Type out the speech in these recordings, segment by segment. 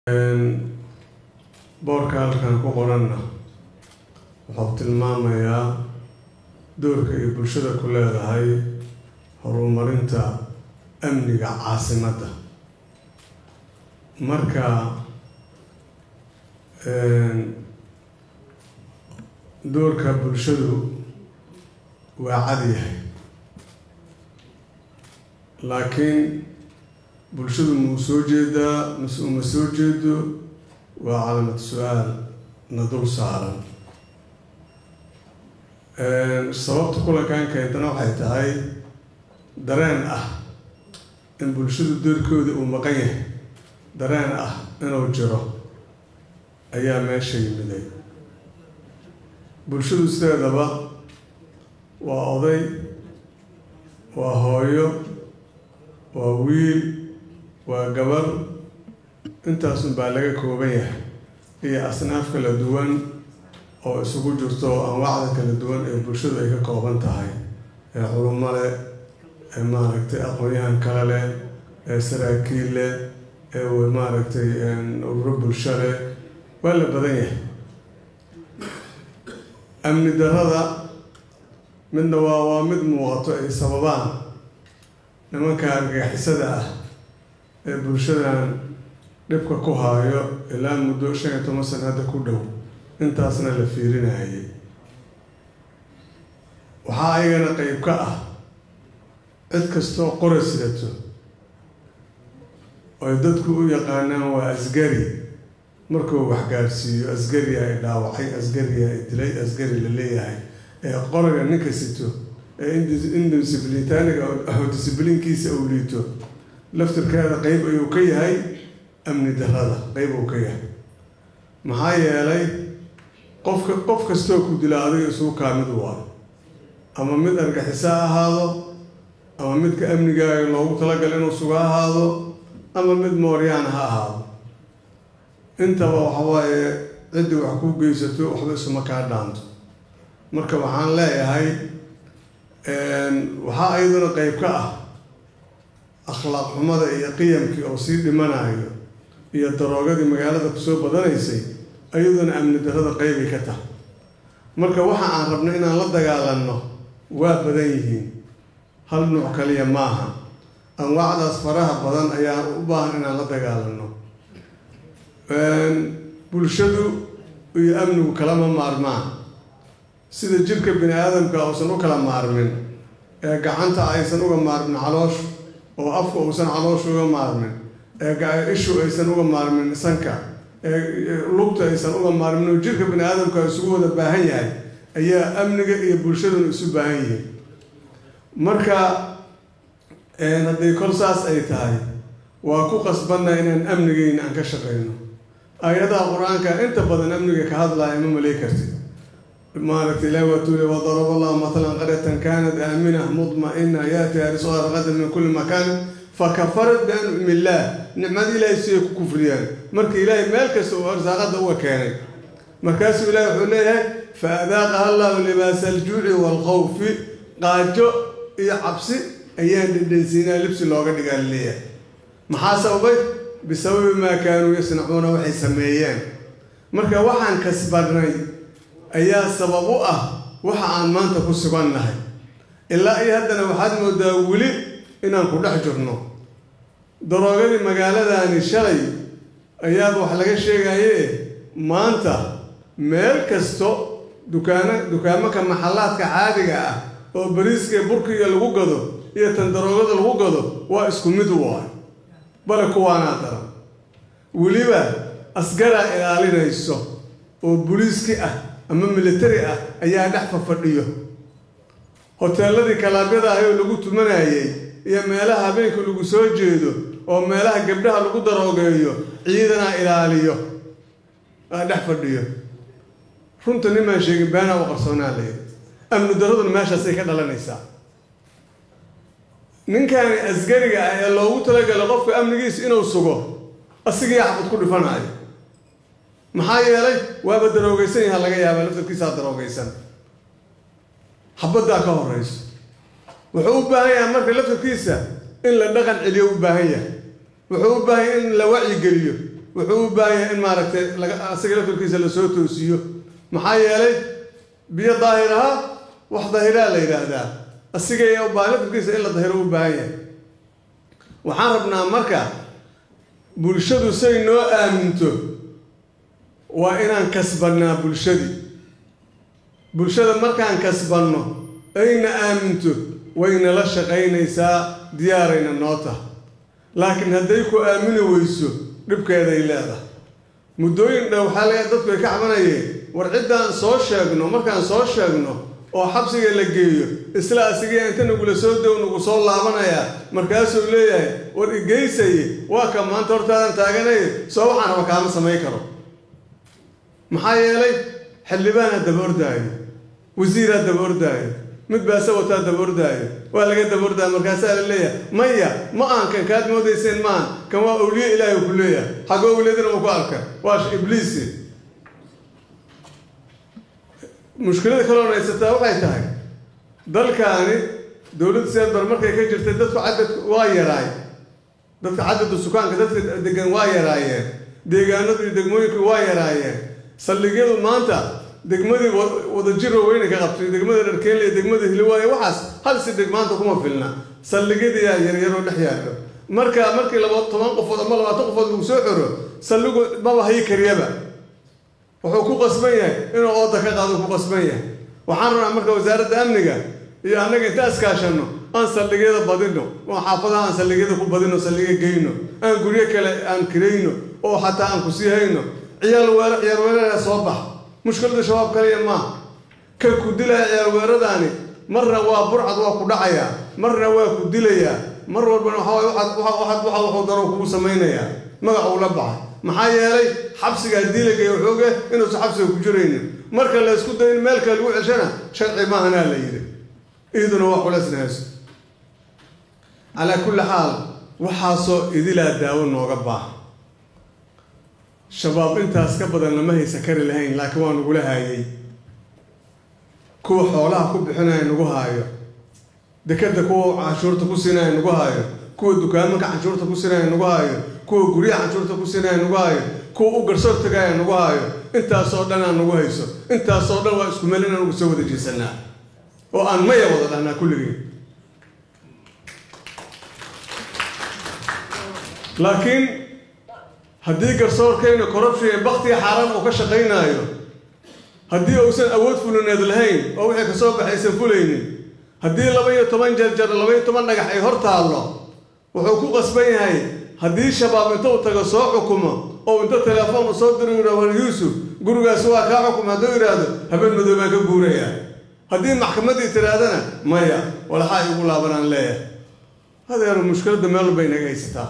boorka halkan ku qoranna wuxuu tilmaamayaa doorka ay bulshada ku leedahay horumarinta amniga caasimadda marka doorka bulshadu waa cad yahay laakiin bulshadu mau soo jeedaa mase uma soo jeedo waa calaamad su-aal na dul saaran sababta kulankaankeedana waxay tahay dareen ah in bulshadu doorkooda uu maqan yahay dareen ah inuu jiro ayaa meesha yimiday bulshadu sideedaba waa oday waa hooyo waa wiil waa gabar intaasun baa laga kooban yahay iyo asnaaf kala duwan oo isugu jirto anwaacda kala duwan ee bulshadu ay ka kooban tahay ee culumo leh ee maaragtay aqoon-yahan kale leh ee saraakiil leh ee maaragtay ururo bulsho leh waa la badan yahay amni darada midna waa waa mid muuqato ay sababaan nimanka argagixisada ah ee bulshadan dhibka ku haayo ilaa muddo shan iyo toban sana hadda ku dhow intaasna la fiirinayay waxaa ayagana qeyb ka ah cid kastoo qora sidato oy dadku u yaqaanaan waa asgari markuu wax gaarsiiyo asgari ay dhaawacay asgari ay dilay asgari la leeyahay ee qoraga ninka sito ee indisciblitaaniga disiblinkiisa uu liito laftirkeeda qeyb ayuu ka yahay amni darada qeyb uu ka yahay maxaa yeelay qofka qof kastoo ku dila adiga isugu kaa mid waa ama mid argaxiso ha ahaado ama midka amnigaaga loogu talagala inuu suga ahaado ama mid mooryaana ha ahaado intaba waxawaaye ciddii wax kuu geysato waxba isuma kaa dhaanto marka waxaan leeyahay waxaa iyaduna qeyb ka ah akhlaaq xumada iyo qiyamkii oo sii dhimanayo iyo daroogadii magaalada kusoo badanaysay iyaduna amni darada qeybay ka tahay marka waxa aan rabno inaan la dagaalanno waa badan yihiin hal nuuc kaliya maaha anwaacdaas faraha badan ayaa u baahan inaan la dagaalanno bulshadu iyo amnigu kalama maarmaan sida jirka bini aadamka uusan u kala maarmin ee gacanta aysan uga maarmin calooshu oo afka uusan calooshu uga maarmin ee ishu aysan uga maarmin sanka ee lugta aysan uga maarmin oo jirka bini aadamka isugu wada baahan yahay ayaa amniga iyo bulshaduna isu baahan yihiin marka hadday kol saas ay tahay waa ku qasbanna inaan amnigeyna aan ka shaqeyno aayadaha qur-aanka inta badan amniga ka hadlaya ma malay kartid maaragtay ilahi waa tuule wadaraba allahu matalan qaryatan kanat aamina mudma-ina yaatiha risqaha raqadan min kulli makaanin fakafarat biancumi illaah nicmada ilaahay siday ku kufriyaan marka ilaahay meel kasta uu arsaaqada uga keenay markaasuu ilahi wuxuu leeyahay fa adaaqaha allahu libaasa aljuuci waalkhawfi qaajo iyo cabsi ayaan dhedhansiinaa libsi looga dhigaa laleeyahay maxaa sababay bisababi maa kaanuu yasnacuuna waxay sameeyeen marka waxaan kasbanay ayaa sabab u ah waxa aan maanta ku sugannahay ilaa iyo haddana waxaad moodaa weli inaan ku dhex jirno daroogadii magaaladani shalay ayaaba wax laga sheegaye maanta meel kasto dukaano dukaamanka maxallaadka caadiga ah oo bariiska burkiga lagu gado iyo tan daroogada lagu gado waa isku mid u ah bale kuwaanaa daran weliba asgaraa ilaalinayso oo buliiski ah ama militari ah ayaa dhex fafadhiyo hoteeladii kalaabyada ahay oo lagu tumanayay iyo meelaha habeenka lagu soo jeedo oo meelaha gabdhaha lagu daroogeeyo ciidanaa ilaaliyo aa dhex fadhiyo runta nimaan sheegin beenaa u qarsoonaa layidhi amni daraduna meeshaasay ka dhalanaysaa ninkani asgariga ah ee loogu talagala qofka amnigiisa inuu sugo asigii axbad ku dhifanayo maxaa yeelay waaba daroogeysan yaha laga yaaba laftarkiisaa daroogeysan xabaddaa ka horeyso wuxuu u baahan yahay marka laftarkiisa in la dhaqan celiyo u baahan yahay wuxuu u baahan yahay in la wacyigeliyo wuxuu u baahan yahay in maaragtay laga asaga laftarkiisa lasoo toosiyo maxaa yeelay biyo daahir ahaa wax daahiraa la yidhaahdaa asiga u baahan laftarkiisa in la dahiro u baahan yahay waxaan rabnaa marka bulshadu say noo aaminto waa inaan kasbannaa bulshadii bulshada markaan kasbanno ayna aaminto waynala shaqaynaysaa diyaarayna noo taha laakiin hadday ku aamini weyso dhibkeeday leedahay muddooyin dha waxaa laga dadku ay ka cabanayeen war ciddaan soo sheegno markaan soo sheegno oo xabsiga la geeyo isla asiga inta nagula soo dow nagu soo laabanayaa markaasuu leeyahay war igeysaye waa ka maanta hortaadan taaganaya soo waxaan raba kaama samayn karo maxaa yeelay xildhibaanaa daba ordaayo wasiiraa daba ordaayo mid baase wataa daba ordaayo waa laga daba ordaayo markaasaa la leeyahay maya ma aan kan kaad moodayseen maan kan waa awliye ilaahay ku leeyahay xaggo awliyadana ma ku arka waa ibliisi mushkilada kaloo haysataa waxay tahay dalkaani dowladda seedbar markay ka jirtay dadku cadadku waa yaraay dadka cadadu sukaanka dadka degan waa yaraayeen deegaanadu iyo degmooyinku waa yaraayeen saldhigyadu maanta degmadii wadajiro weyne ka qabtay degmada dharkeenle iyo degmada hiliwaaye waxaas hal sidhig maanta kuma filna saldhigyadiyaa yaryaroo dhex yaallo marka markii laba toban qofood ama labaatan qofood lagu soo xoro saldhigu maba hayi kariyaba wuxuu ku qasban yahay inuu ooda ka qaado ku qasban yahay waxaan rabnaa marka wasaaradda amniga iyo annaga inta iskaashanno aan saldhigyada badino oo xaafadaha aan saldhigyada ku badino saldhigya geyno aan guryo kale aan kirayno oo xataa aan ku sii hayno ciyaal weero ciyaal weerara soo bax mushkilada shabaab kaliya maaha kan ku dilaya ciyaal weeradaani marna waa burcad waa ku dhacayaa marna waa ku dilayaa mar walbana waxaa wuxuu daro kugu samaynayaa magac uu la baxay maxaa yeelay xabsiga haddii la geeyo waxooge inuusan xabsiga ku jiraynin marka la ysku dayo in meel kale lagu ceshana sharci maahanaa la yidhi iiduna waa culeysna hayso calaa kulli xaal waxaasoo idilaa daawo nooga baaha shabaab intaas ka badan lama haysa kari lahayn laakiin waa nagula haayay kuwa xoolaha ku bixinaya nagu haayo dekada kuwa canshuurta ku siinaya nagu haayo kuwa dukaamanka canshuurta ku siinaya nagu haayo kuwa guryaha canshuurta ku siinaya nagu haayo kuwa u garsoor tagaaya nagu haayo intaasoo dhan aan nagu hayso intaasoo dhan waa isku meel inaan ugu soo wada jeesanaa oo aan maya wada dhahnaa kulligii laakiin haddii garsoorkayna corruption iyo baktiga xaaraan uu ka shaqaynaayo haddii uusan awood fulineed lahayn oo wixii kasoo baxay aysan fulaynin haddii laba iyo toban jarjar laba iyo toban dhagax ay hor taallo wuxuu ku qasban yahay haddii shabaab inta uu tago soo xukumo oo inta telefoon u soo diro yidhah war yuusuf gurigaasi waa kaa xukuma hadduu yidhaahdo habeen madow baan ka guurayaa haddii maxkamaddii tidhaahdana maya walxaa igu laabanaan leeyahay hadeero mushkiladda meel walba inaga haysataa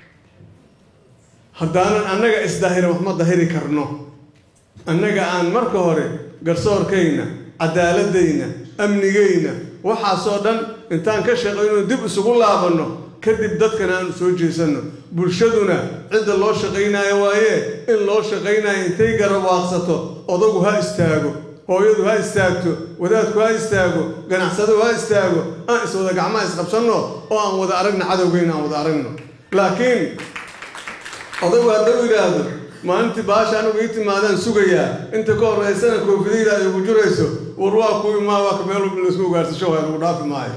haddaanan annaga isdaahirin wax ma dahiri karno annaga aan marka hore garsoorkayna cadaaladayna amnigayna waxaasoo dhan intaan ka shaqayno dib isugu laabanno kadib dadkana aanu soo jeesanno bulshaduna cidda loo shaqaynaayo waaye in loo shaqaynaayo intay garawaaqsato odagu ha istaago hooyadu ha istaagto wadaadku ha istaago ganacsado ha istaago aan iswada gacmaha isqabsanno oo aan wada aragno cadowgayna aan wada aragno laakiin odagu haddau yidhaahdo maalintii baasha anigu ii timaadaan sugayaa inta ka horreysana koofidayda ay ugu jirayso war waa kuwii maa waa ka meel walba laisku ugaarsasho waa lagu dhaafi maayo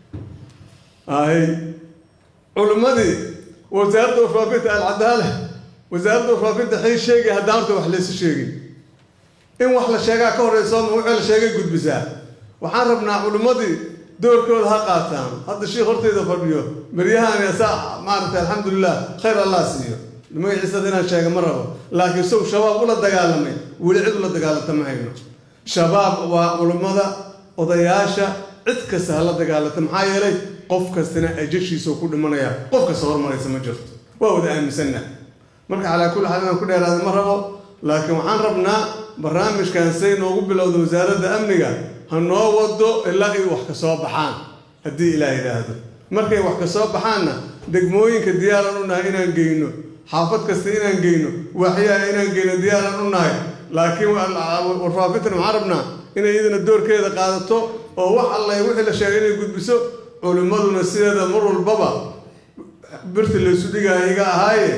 ahay culimmadii wasaaradda warfaafinta alcadaala wasaaradda warfaafinta xii sheegay haddaan horta wax laysu sheegin in wax la sheegaa ka horreyso ma wixii la sheegay gudbisaa waxaan rabnaa culimmadii doorkooda ha qaataan hadda shiikh horteyda fadhiyo beryahaan saa maaragtay alxamdulilah khayr allah siiyo magaciisada inaan sheega ma rabo laakiin sow shabaab ula dagaalamay weli cid ula dagaalanta ma hayno shabaab waa culummada odayaasha cid kasta ha la dagaalanta maxaa yeelay qof kastana ajashiisa ku dhimanaya qof kasta hormaraysa ma jirto waa wada aaminsanna marka calaa kulli xaal inaan ku dheeraada ma rabo laakiin waxaan rabnaa barnaamijkan say noogu bilowda wasaaradda amniga ha noo wado ilaa ay wax ka soo baxaan haddii ilaah yidhaahdo markay wax ka soo baxaanna degmooyinka diyaaran u nahay inaan geyno xaafad kasta inaan geyno waaxyaha inaan geyno diyaaran u nahay laakiin warfaafintan waxaan rabnaa inay iyadana doorkeeda qaadato oo wax alleh wixii la sheegay inay gudbiso culimmaduna sideeda mar walbaba birta laysu dhigaayo iga ahaaye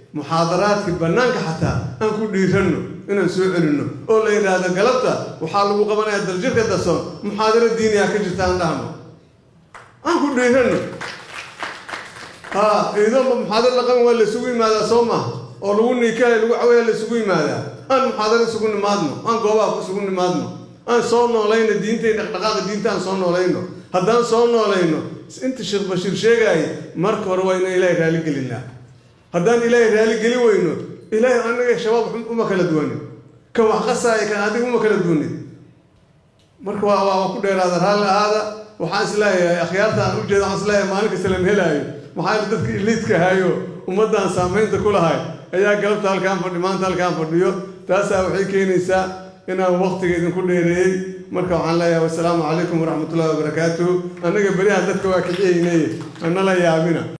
muxaadaraadkii bannaanka xataa aan ku dhiiranno inaan soo celinno oo la yidhaahdo galabta waxaa lagu qabanayaa daljirka darsoon muxaadaro diiniha ka jirta aan dhahno aan ku dhiiranno ha iidoonba muxaadaro la qaban waa la isugu yimaadaa soo maaha oo lagu niikaha lagu cawaya la isugu yimaadaa aan muxaadaro isugu nimaadno aan goobaha isugu nimaadno aan soo noolayno diintay dhaqdhaqaaqa diinta aan soo noolayno haddaan soo noolayno inta sheekh bashiir sheegaayay marka hore waa inaan ilaahay raali gelinaa haddaan ilaahay raali geli weyno ilaahay anaga shabaab uma kala duwanin ka wax qasaaya kan adiga uma kala duwanin marka waa waa ku dheeraada raalli ahaada waxaan isleeyahay akhyaarta aan ujeeda waxaan isleeyahay maalin kasta lama helaayo maxaa dadka iliidka hayo ummaddan saamaynta ku lahay ayaa galabta halkaan fadhi maanta halkaan fadhiyo taasaa waxay keenaysaa inaan waktiga idinku dheereeyey marka waxaan leeyahay wasalaamu calaykum waraxmatullahi wabarakaatuhu annaga berihaan dadka waa kiciyeynay anala yaabina